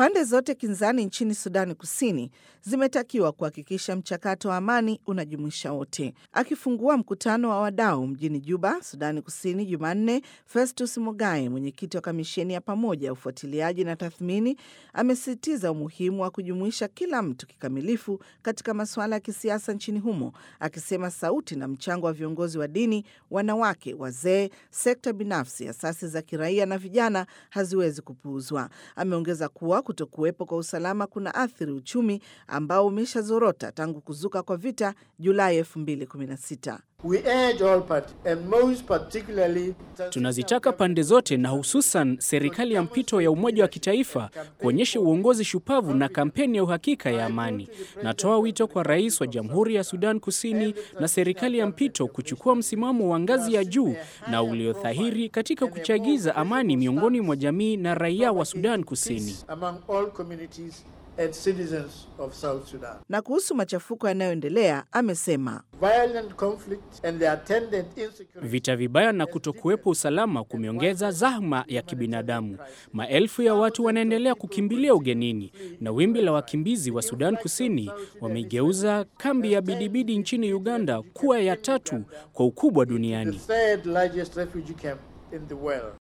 Pande zote kinzani nchini Sudani Kusini zimetakiwa kuhakikisha mchakato wa amani unajumuisha wote. Akifungua mkutano wa wadau mjini Juba, Sudani Kusini, Jumanne, Festus Mogae, mwenyekiti wa kamisheni ya pamoja ya ufuatiliaji na tathmini, amesisitiza umuhimu wa kujumuisha kila mtu kikamilifu katika masuala ya kisiasa nchini humo, akisema sauti na mchango wa viongozi wa dini, wanawake, wazee, sekta binafsi, asasi za kiraia na vijana haziwezi kupuuzwa. Ameongeza kuwa kutokuwepo kwa usalama kuna athiri uchumi ambao umeshazorota tangu kuzuka kwa vita Julai 2016. Tunazitaka pande zote na hususan serikali ya mpito ya umoja wa kitaifa kuonyesha uongozi shupavu na kampeni ya uhakika ya amani. Natoa wito kwa rais wa Jamhuri ya Sudan Kusini na serikali ya mpito kuchukua msimamo wa ngazi ya juu na uliothahiri katika kuchagiza amani miongoni mwa jamii na raia wa Sudan Kusini. And citizens of South Sudan. Na kuhusu machafuko yanayoendelea amesema Violent conflict and the attendant insecurity. Vita vibaya na kutokuwepo usalama kumeongeza zahma ya kibinadamu. Maelfu ya watu wanaendelea kukimbilia ugenini, na wimbi la wakimbizi wa Sudan Kusini wameigeuza kambi ya Bidibidi nchini Uganda kuwa ya tatu kwa ukubwa duniani. The third largest refugee camp in the world.